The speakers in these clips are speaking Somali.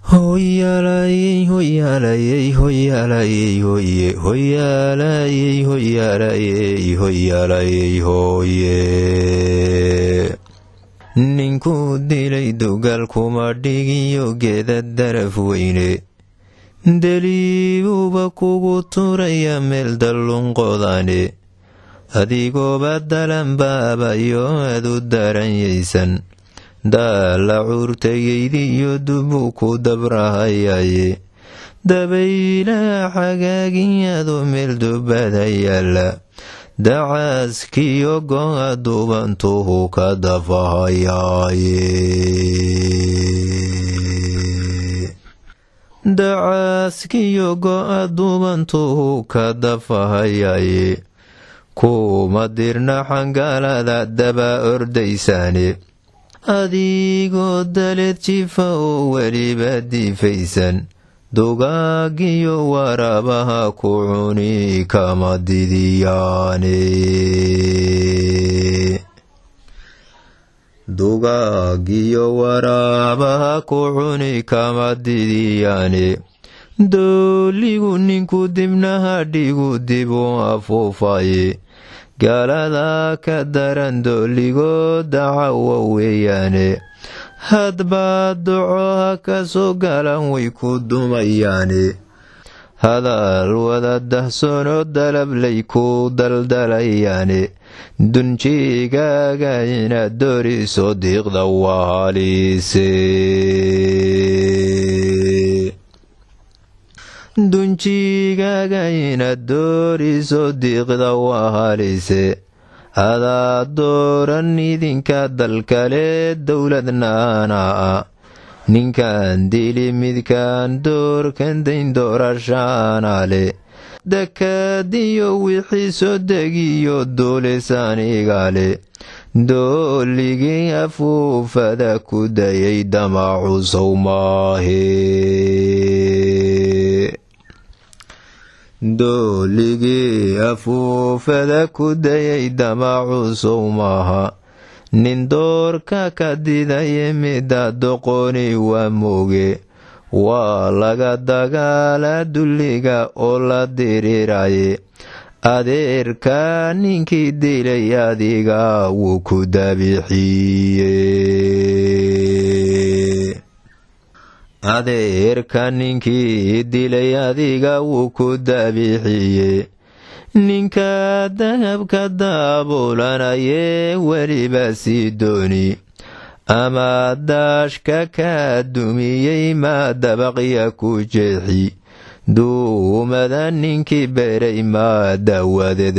hoyaalayey hoyaalayey hoyaalayey hoye hoyaalayey hoyaalayey hoyaalayey hooye ninkuu dilay dugaal kuma dhigiyo geeda daraf weyne deliibuuba kugu turaya meel dallunqodane adigooba dalanbaabayo aad u daranyaysan daala cuurtayaydiyo dubuu ku dabrahayaye dabaylaha xagaagiyadu meel dubada yaalla dacaaskiyo go-a dubantuhu ka dafahayaaye dacaaskiyo go-a dubantuhu ka dafahayaye kuma dirna xangaalada daba ordaysaane adigoo daleed jifa oo weliba diifaysan dugaagiyo waraabaha ku cuni kama didiyaane dugaagiyo waraabaha ku cuni kama didiyaane dooligu ninku dibnaha dhigu dib u afuufaye gaalada ka daran dooligoo dacawa weeyaane hadbaa docoha ka soo galan way ku dumayaane hadal wada dahsoonoo dalablay ku daldalayaane dunjigaaga inaad dooriso diiqda waa haliise dunjigaaga inaad dooriso diiqda waa halise adaa dooran idinka dalkale dowladnaana a ninkan dili midkan doorkan dayn doorashaanale dakadiyo wixii soo degiyo duulisaanigale dooligii afuufada ku dayay damacu sow maahe dooligii afuufada ku dayay damacu sow maaha nin doorka ka didaye mida doqoni waa mooge waa laga dagaala dulliga oo la diriraye adeerka ninkii dilay adiga wuu ku dabixiye adeerka ninkii dilay adiga wuu ku dabixiye ninka dahabka daabulanayee weliba sii dooni ama daashka kaa dumiyey maa dabaqya ku jeexi duumada ninkii beray maa dawadeed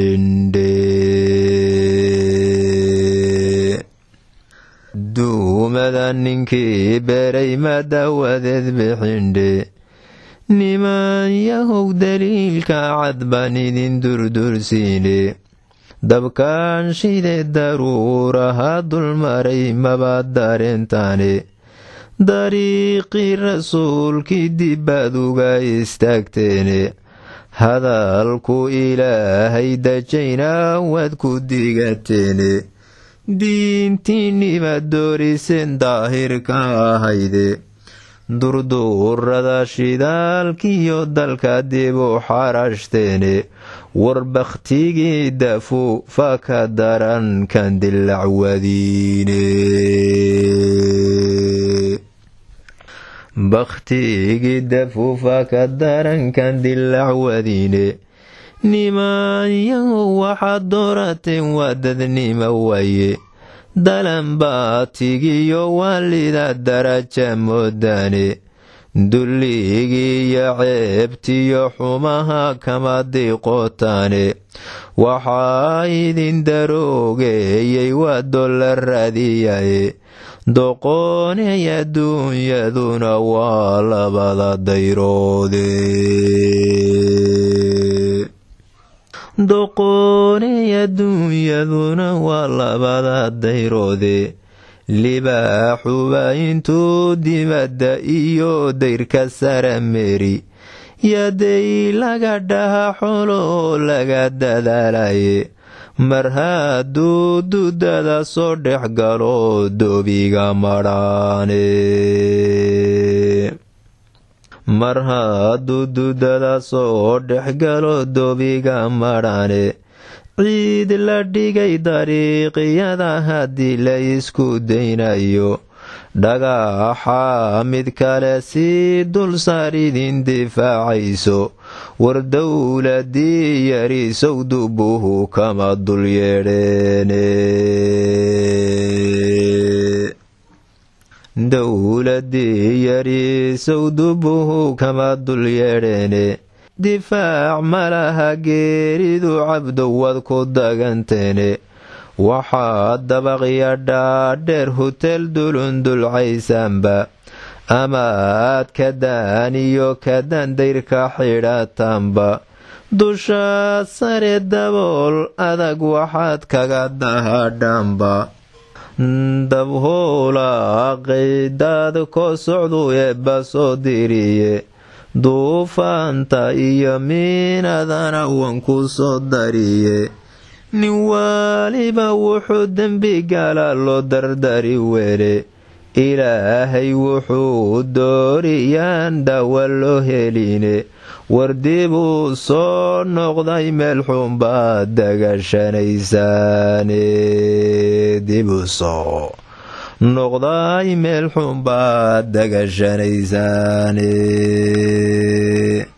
bixindhe duumada ninkii beray maa dawadeed bixindhe niman yahow daliilka cad baan idin durdursiine dabkaan shide daruuraha dulmaray maba dareentaane dariiqii rasuulkii dibbaad uga istaagteene hadalku ilaahay dajayna waad ku digateene diintiinniba dooriseen daahirka ahayde durduurada shidaalkiyo dalka dib u xarashteene war bakhtigii dafuufa ka daran kan dilacwadiine bakhtigii dafuufa ka daran kan dilacwadiine nimanyahu waxaad doorateen waa dadnimo waaye dalanbaatigiyo waalida daraja moodaane dulligiiyo ceebtiyo xumaha kama diiqootaane waxaa idin daroogeeyey waa dolla raadiyaye doqoonay adduunyaduna waa labada dayroode doqoonay adduunyaduna waa labada dayroode libaaxuba intuu dibadda iyo dayrka sara meri yaday laga dhaha xolo oo laga dadaalaye mar hadduu dudada soo dhex galo doobiga madhaane mar hadduu dudada soo dhexgalo doobiga madhane ciid la dhigay dariiqyada haddii la isku daynayo dhagaxa mid kale sii dulsaar idin difaacayso war dowladii yarisow dubuhu kama dul yeedheene dowladii yarisow dubuhu kama dul yeedheene difaac malaha geeridu cabdowad ku daganteene waxaa dabaqya dhaadheer hutel dulundulcaysaanba ama aad kadaan iyo kadaan dayrka xidhataanba dusha sare dabool adag waxaad kaga dahadhaanba dabhoolaqaydaad ko socdu eebba soo diriye duufaanta iyo miinadana wan ku soo dariye nin waaliba wuxuu dembi gala loo dardari were ilaahay wuxuu dooriyaan dhawa loo heline war dibuu soo noqday meel xunbaad dagashanaysaane dibuu soo noqday meel xunbaad dagashanaysaane